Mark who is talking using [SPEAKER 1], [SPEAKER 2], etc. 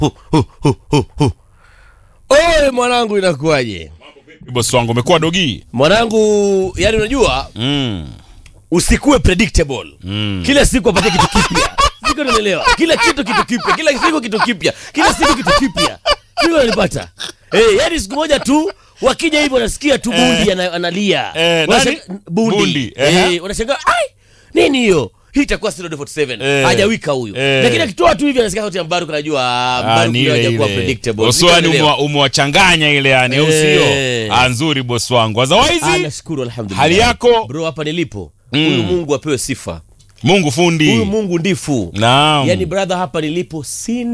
[SPEAKER 1] hu, hu, hu, hu, hu. Oye mwanangu, inakuwaje
[SPEAKER 2] bosi wangu umekuwa dogi
[SPEAKER 1] mwanangu? Yani unajua
[SPEAKER 2] mm.
[SPEAKER 1] usikuwe predictable
[SPEAKER 2] Mm.
[SPEAKER 1] kila siku apate kitu kipya siko naelewa kila kitu kitu kipya kila siku kitu kipya kila siku kitu kipya siko nalipata eh yani siku moja tu wakija hivyo wanasikia tu bundi ana, analia
[SPEAKER 2] Eh,
[SPEAKER 1] Wanashanga-
[SPEAKER 2] nani?
[SPEAKER 1] bundi,
[SPEAKER 2] Bundi,
[SPEAKER 1] eh,
[SPEAKER 2] ehe.
[SPEAKER 1] wanashangaa ai nini hiyo hii itakuwa Studio 47
[SPEAKER 2] Eh.
[SPEAKER 1] hajawika huyu
[SPEAKER 2] Eh.
[SPEAKER 1] lakini akitoa tu hivi anasikia sauti ya Mbaruk anajua ah,
[SPEAKER 2] Ah,
[SPEAKER 1] Mbaruk
[SPEAKER 2] ni
[SPEAKER 1] leo
[SPEAKER 2] ile
[SPEAKER 1] hajakuwa
[SPEAKER 2] ile
[SPEAKER 1] predictable
[SPEAKER 2] Bosi
[SPEAKER 1] Siko
[SPEAKER 2] wani
[SPEAKER 1] naelewa.
[SPEAKER 2] umewa- umewachanganya ile yani au sio
[SPEAKER 1] Eh.
[SPEAKER 2] Ah, nzuri bosi wangu
[SPEAKER 1] Ah,
[SPEAKER 2] otherwise
[SPEAKER 1] nashukuru alhamdulillah
[SPEAKER 2] hali yako
[SPEAKER 1] bro hapa nilipo huyu Mungu apewe sifa
[SPEAKER 2] Mungu fundi
[SPEAKER 1] huyu Mungu ndifu
[SPEAKER 2] naam
[SPEAKER 1] yani brother hapa nilipo sina